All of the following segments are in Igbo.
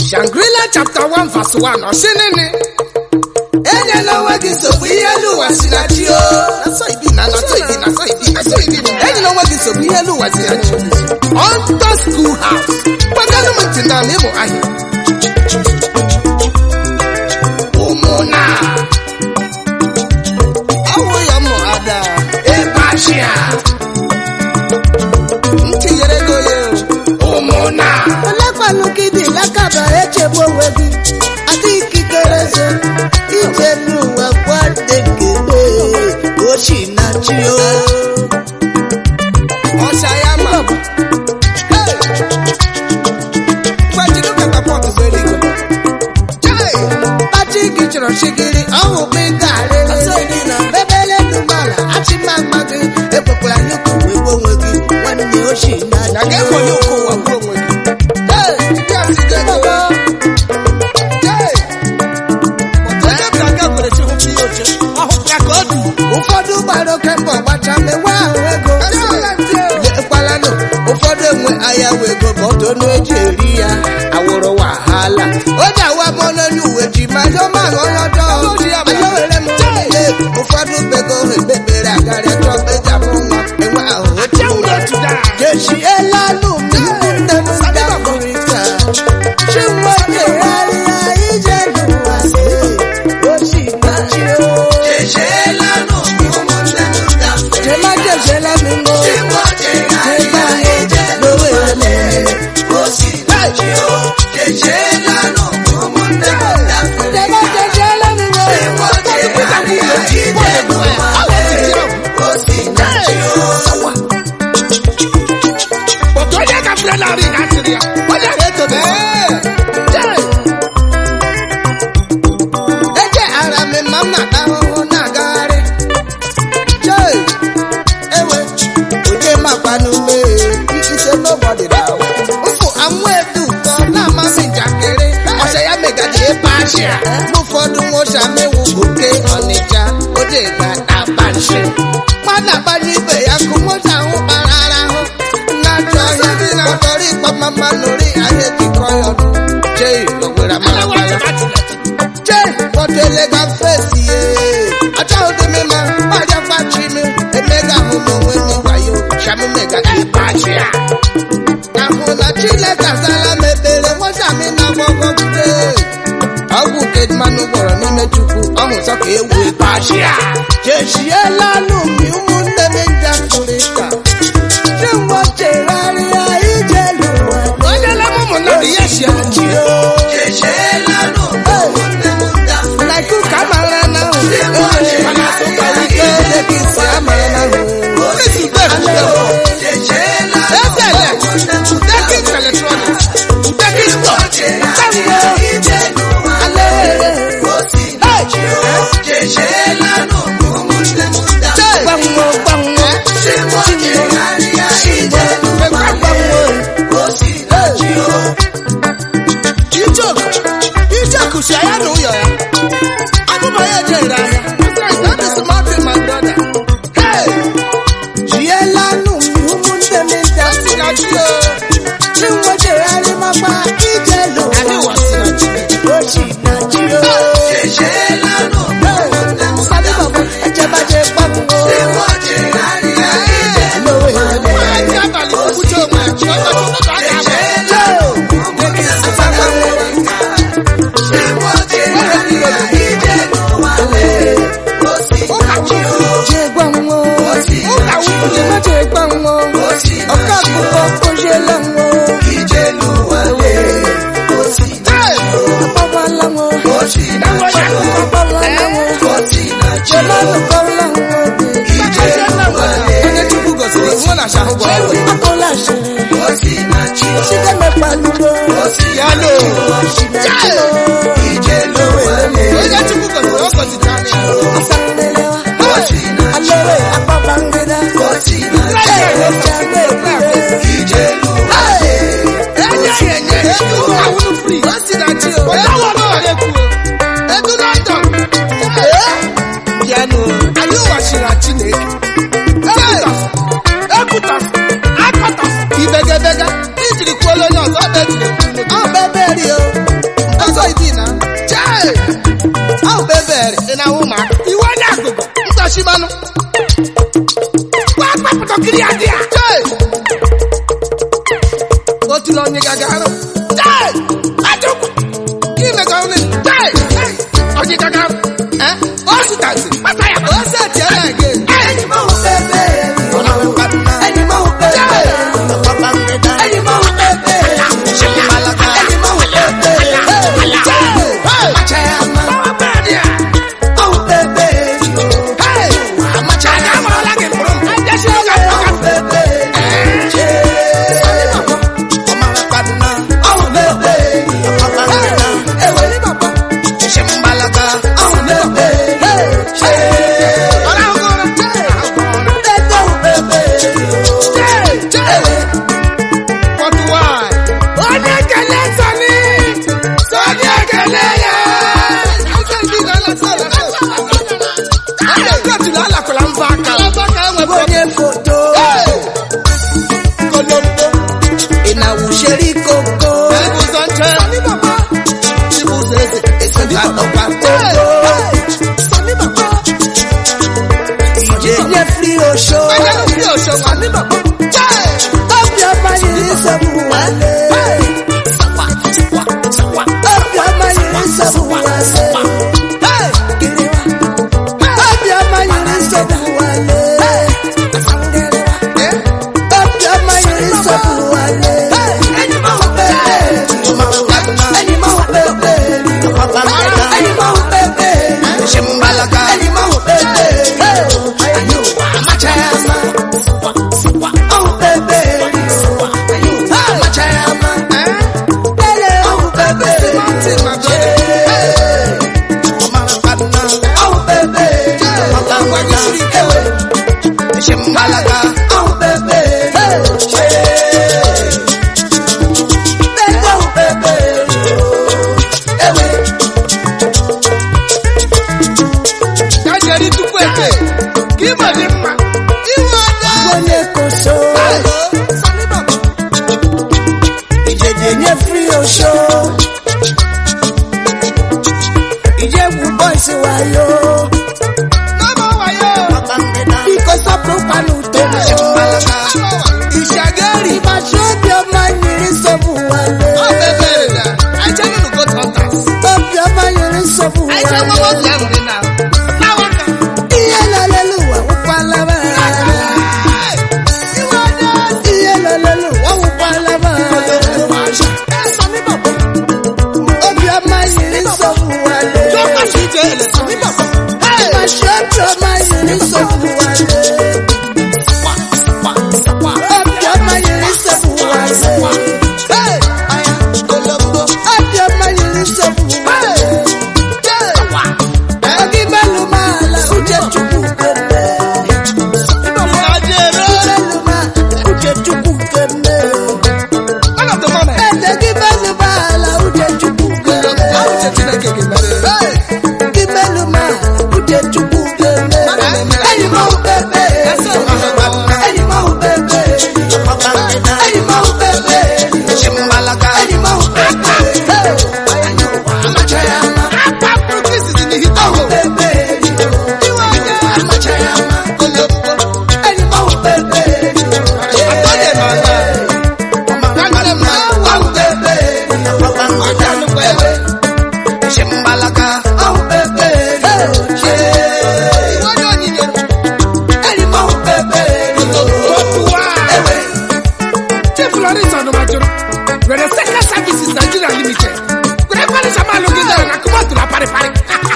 Shangri-La chapter 1 verse 1 ọsị nini enyela onwe gị nsogbu ihe elu ụwa si na chi o nasọ ibi na nasọ ibi nasọ ibi nasọ ibi enyela onwe gị nsogbu ihe elu ụwa si na chi onto school house gbaganụ m ntị na ịmụ ahịa ụmụna ọwụ ya mụ ada ịbachia ntinyere go ya ụmụna olekwanụ gị dị lakaba echegbu onwe gị adị ikikere eze ije n'ụwa gwadekele ochi na chi o ọcha ya ma gbajiri katapọtụ zere iko Pati gị chọrọ chigiri ọhụ gị ga-arịrị na bebele dụmala achịmama gị ekwekwara nnukwu wee gbuo onwe gị nwanne ochi na na chi ga-ekwenye ụkwụ ụwa gbuo onwe gị Hey, ndị a si ga ego. Hey, otu onye bịara ga gwere chi hụpụ ihe oche ọhụ ya ka ọ dị ụfọdụ gbara oke mbọ gbacha mewe ahụ ego lekwalanụ ụfọdụ enwe ahịa wee ego ma ọtọ ọnụ eji eri ya awụrụ wahala o ji awa m n'onye uwe ji ma ndị ọma ahụ onye ọjọọ anya were m niile ụfọdụ bego ha ekpekpere agarịa chọọ eji amụ nwa enwe ahụ otu ụra jechielanu ụmụnne m ndị afrịka chinwejegharịa ije n'ụwa si ochi na chi o Jema jejela mi ngo. Jema ngo. Lowe ele. Jema jejela mi ngo. otu onye gafere narị na asịrị ya onye ga-etobe Eje ara mi ma m na-ata ahụhụ na-agagharị. Chee. Ewe. Oje makwa n'ume. Ise nobody na ahụ. Mfụ amụ edu ụtọ na-amasị njakịrị. Ọsọ ya megadi ebe achịa. N'ụfọdụ nwocha mewu oke ọnịcha. Oje ga-aba nshi. Mmadụ agbanye ibe ya kụ moto ahụ kparara ahụ. Na-achọ ọhịa. Kpọtọrọ ịkpọ mama nori ahịa ejikọ ya ọnụ. Chee. Ogwere amara ya. che kpọtele ga fesi ye achọghị dị m ma gbaja gbachi m emega ahụ m onwe m wayo shami mega ịbachi ya ahụ na chineke azala m ekpere nwata m na gbọgọ bude ọgwụ nke mmanụ gwọrọ n'ime chukwu ọhụ sọ ka ewu ịbachi ya jechiela n'ụmụ ụmụnne m ndị afrịka chimgbe chegharịa ije n'ụwa onye lebe ụmụnna dị ya si achị like you come around now. Mana tuka wike deki si amara na hu. Ezele, Udekis Electronics, Udekis Store, Gbanwo gbanwo. Ekwa gbanwo. Ijoku, Ijoku si aya na ụyọ ya. Abụba ya ejere ahịa. That is Martin, my brother. Hey, Jiela nu ụmụnne m ndị o si na chi o. Chinwe jegharị makwa ije Anyị n'ụwa. ụwa si na chi. Ochi na chi o. Sadi baba, ejebaje gbanwo. Lowe ele. Nwaanyị abalị okwuche onwe ya, chi ọkọchị ụtụtụ a ga-agba. Ụka chi o. Je gbanwo. Ụka nwunye. Je gbanwo. Ọka akụkọ ojiela nwo. Hey, Agbawala nwo. na nwa ya. Agbawala nwo. Jemanu kọrọla nwo. Onye Chukwu gọziri iwu na ashahụ bụ ọrụ. Akọla asịrị. Site mekpalugo. Ya lo. Chai. Onye Chukwu gọziri ọ gọziri anya ya. Asanlelewa. Alere akpabangida. Ejagbe ekure. Enye ya enye ya. Ụka wunu free. O si na chi o. Onye awọ n'ụwa ga-ekwu o. Edu London. Bịanụ. Anyị ụwachiri Chineke. Ekwutas. Ekwutas. Akọtas. Ibegedega. Ijiri kwuola onye ọzọ ọ bụ ejiri ekwu. Ọ bụ ebe eri o. ọkọkiri adị a otula onye gaga arụ ajọkwa imega ọnụ onye gaga arụ o sitazi kpata ya o setiela ege onye kele sani sani ekele ya onye kotulu alakwala mva aka onye foto kolombo ị na-awụcheri koko ụzọ nche ụzọ eze esi ọkwa koko ije fri osho obiọma yiri nsogbu wale obiọma yiri nsogbu wale kiriwa obiọma yiri nsogbu wale obiọma yiri nsogbu wale enyi m ahụ pepe enyi m ahụ pepe enyi m ahụ pepe enyi m ahụ pepe amacha ya ama ọhụ pepe amacha ya ama ele ọhụ pepe ọhụ pepe ewe ọhụ pepe pepe ọhụ pepe ewe Kajeri tupu ete, ka ịma dị mma. Iwe ọda. onye koso ijeje nye fri osho ijegwu boys wayo N'ama wayo. biko sọpụrụkwana uto Ishagari. ịgbachi obiọma nyiri nsogbu wale Ọ bebere na. Aje nunu go hunters. obiọma nyiri nsogbu Aje nwa wale nwoke ahụ dị na. N'awaka. ihe lelelu ụwa wụkwalaba Iwe ọda. ihe lelelu ụwa wụkwalaba obiọma nyiri nsogbu wale Jọkwa shi ije ele. Sami baba. ịgbachi obiọma nyiri nsogbu wale obiọma nyiri nsogbu wale obiọma nyiri nsogbu wale Ogi melu mala uche chukwu keme. Ajere. Melu ma uche chukwu keme. One of the moment. Ede gi melu mala uche chukwu keme. Ahụ che Chineke ga-emere. Gi melu mala uche chukwu keme. Enyi m ahụ pepe. Enyi m ahụ pepe. Enyi m ahụ pepe. Enyi m ahụ pepe. Amacha ya ama. Akwa Brooklyn dị n'ihite Ahụ ọhụrụ. pepe. Iwe ọda. Amacha ya ama. Kolombo. Enyi m ahụ pepe. Atọnye ma na. Nwanne m na-awụ. Ahụ pepe. Ọ dị anụkwa ebe. Ahụ pepe. Iwe onye onyinye. Enyi m ahụ pepe. Otuwa. Chief Lawrence Ọnụmajụrụ nwere Seka Services Nigeria Limited. Were kwanịcha m alụ gị dara na kụma tụrụ aparịparị.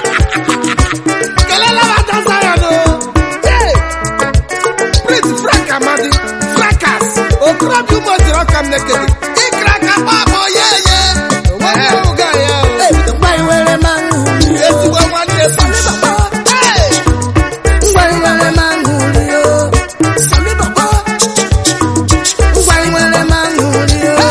Kelela m ada Zion o. Yee! Prince Frank Amadi, Frankas, okorobịa ụmụ ojiri ọka m nekede. Ịkara aka kpakpọ ye ye. Onweghị ọhụụ ga ya o. Ngwa iwere mmanụ uri o. Ezigbo nwanne Sami Baba. Hey! Ngwa iwere mmanụ uri o. Sami Baba. Ngwa iwere mmanụ uri o.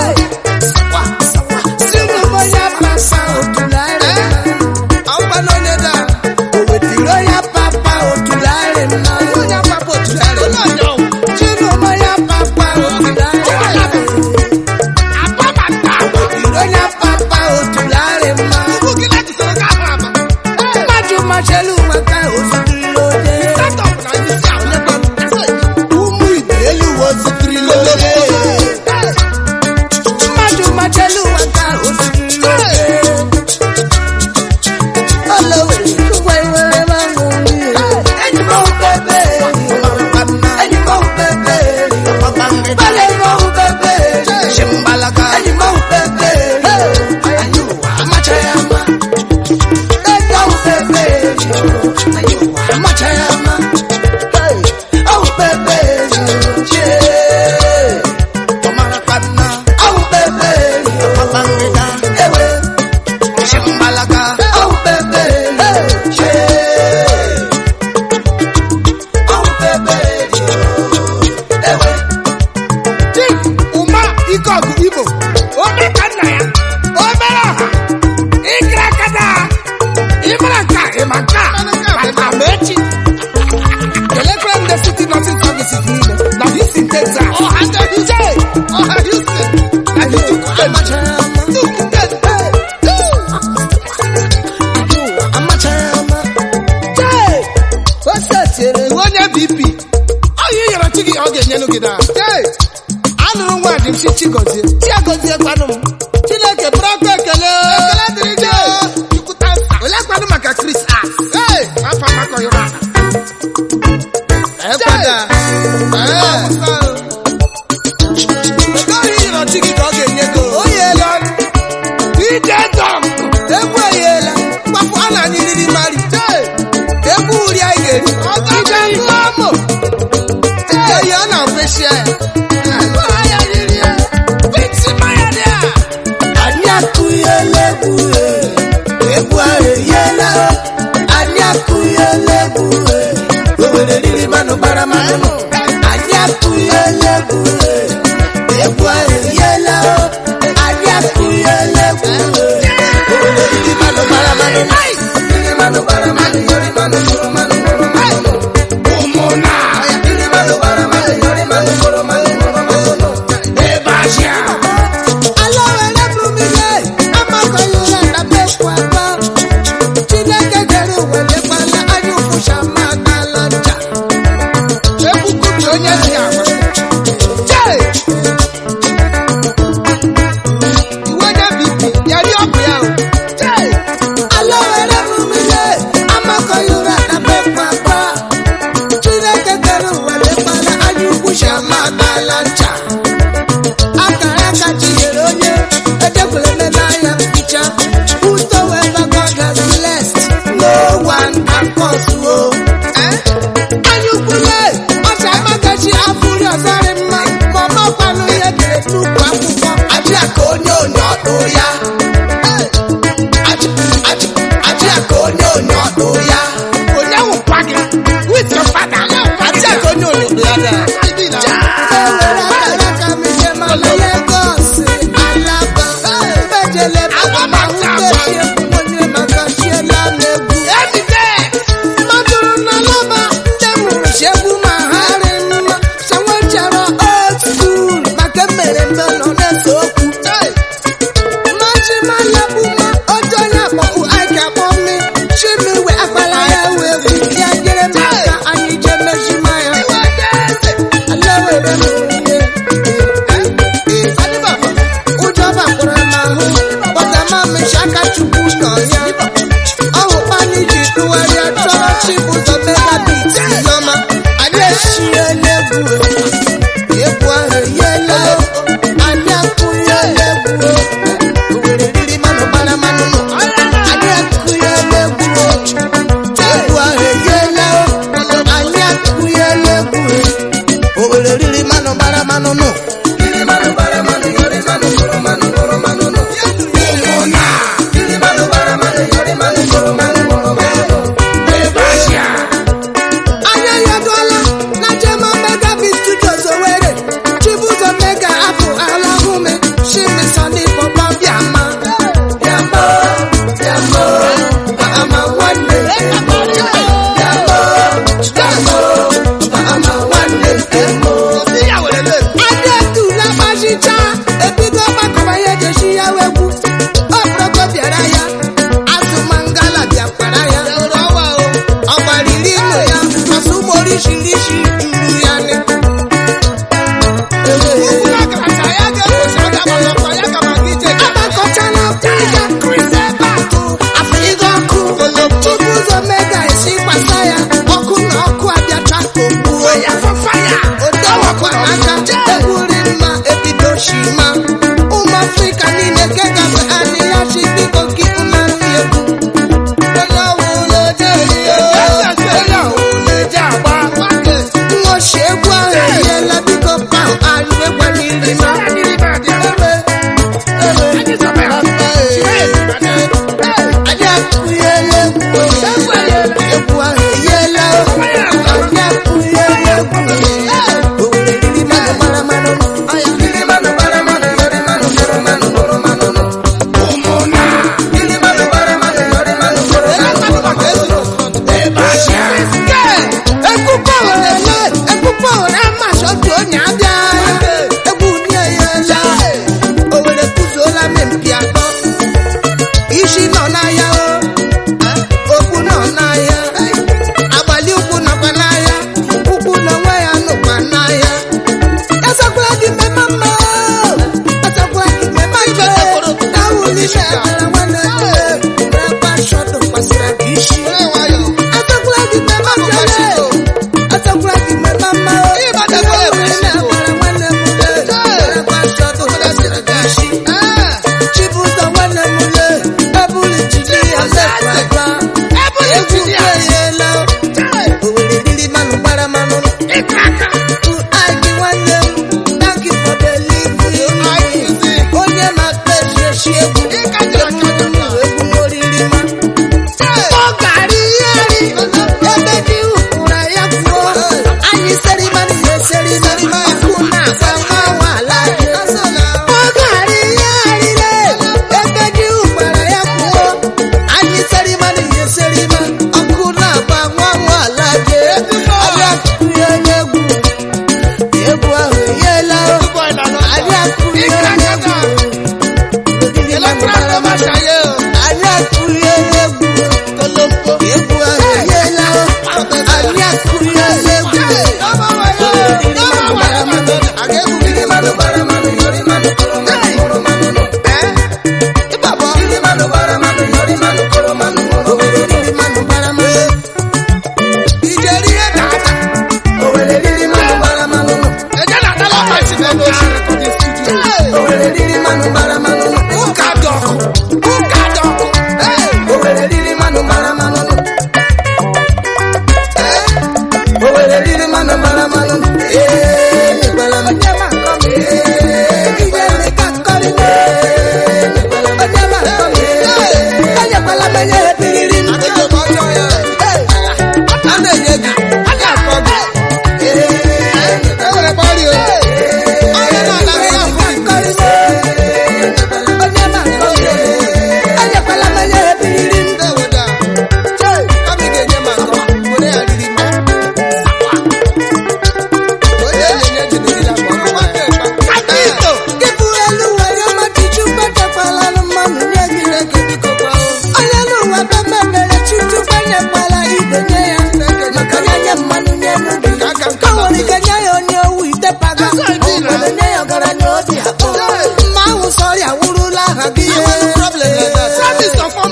Si n'ụgbọ ya papa otulaere mma. Ọkwa n'onye daa. O wetiri ya papa otulaere mma. Onye apapụ otu ya. Onye ọnyọ. Si n'ụgbọ ya papa otulaere mma. ome ka nna ya obere ọha ịkra akada ịmara nka ịma nka maka ma echi kelekwe ndị city nursing services niile na houston texas ọha ndị houston ọha houston na houston onye bp onye nyere chi gị ọ ga-enyelu gị na anụrụ nwa dị m si chigozie chiagozie kwanụ m chineke bụrụ ọkụ ekele ekele dịrị gị ole kwanụ maka chris as afọ amakọghịrị ekwada egoghị nyere chi gị ka ọ ga-enye gị o yeela ije dọm egwu eyela mgbapụ a na anyị riri mari egwu uri anyị ga-eri ije ṅụọ mụ eyi ọ na-akwesị ya Anyị akụghela egwu e, egwu ahụ eyiela anyị akụghela egwu e, Owerri riri mmanụ gbara mmanụ anyị akụghela egwu e, egwu ahụ eyiela anyị akụghela egwu e, Owerri riri mmanụ gbara mmanụ riri mmanụ gbara mmanụ yori mmanụ mụrụ mmanụ mụrụ mmanụ ụmụna riri mmanụ gbara mmanụ yori mmanụ mụrụ mmanụ mụrụ mmanụ ebe ahịa ekwukwubi onye dị agwa jee iwe onye bp ya dị ọkụ ya o jee akara aka tinyere onye edekwere mmemme anya mpicha whosoever God has blessed no one can curse o anya ukwule ọcha amagachi afụri ọzarị mma ma ọ makwanụ ihe dere n'ukwu akwụkwọ ajị aka onye onye ọdụ ya Ajị- ajị- ajị aka onye onye ọdụ ya onye wụkwa gị with your father ajị aka onye onye ọdụ ya da ewere akara aka m ije ma na Lagos Alaba mejele Agba ma maka hụte agba. chiegbu onye maka chiela m egwu ebide mmadụrụ na laba ndị mụrụ chiegbu ma ha rị mma sanwe chara old school maka mmere mbe nọ na-ese okwu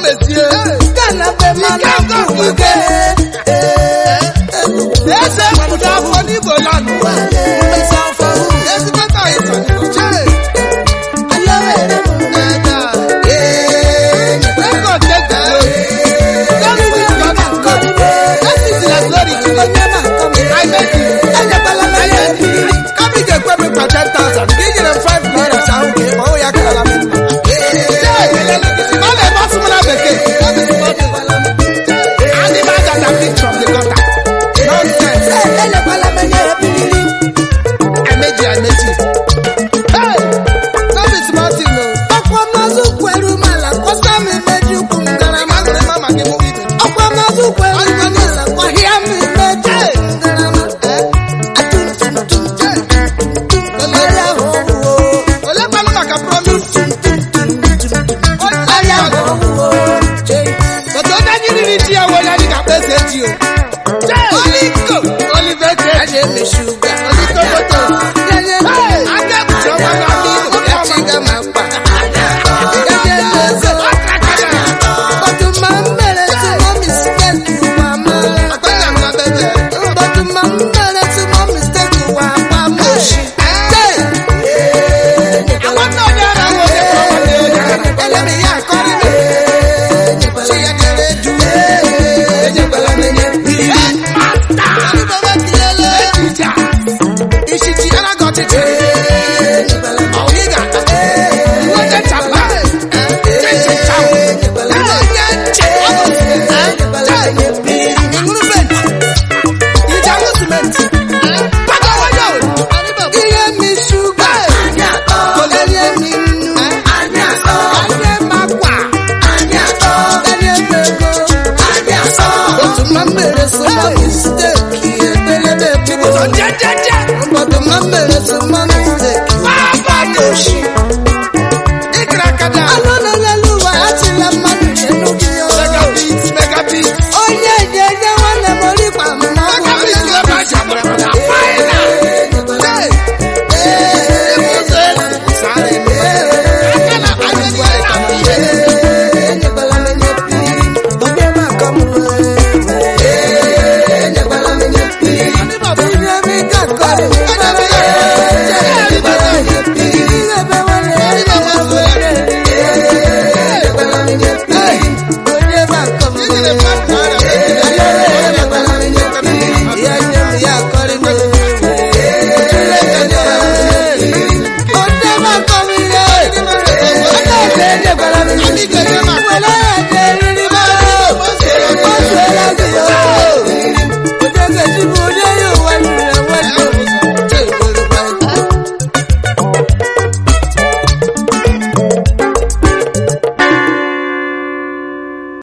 mezie Ghana be mana kwuge. eze mkpudo afọ n'igbo lanụ ezigbo ka anyị sọrọ chee record take the glory don't quit God that is the glory today I make you I make you kabi ga-ekwe m kwa 10,000 ka i nyere m 5 naira ahụ ka ịkpọ ya karala m mma ọ na-ebe asụ m na bekee animal that are picked from the gutter nonsense emeji emeji hey no be small thing o aṅụrị mama gị mụ ibe olekwanụ maka promise but onye anyị riri ji ya wee onye anyị ga-akpa eze ji o Holy Ghost, Oliver Church.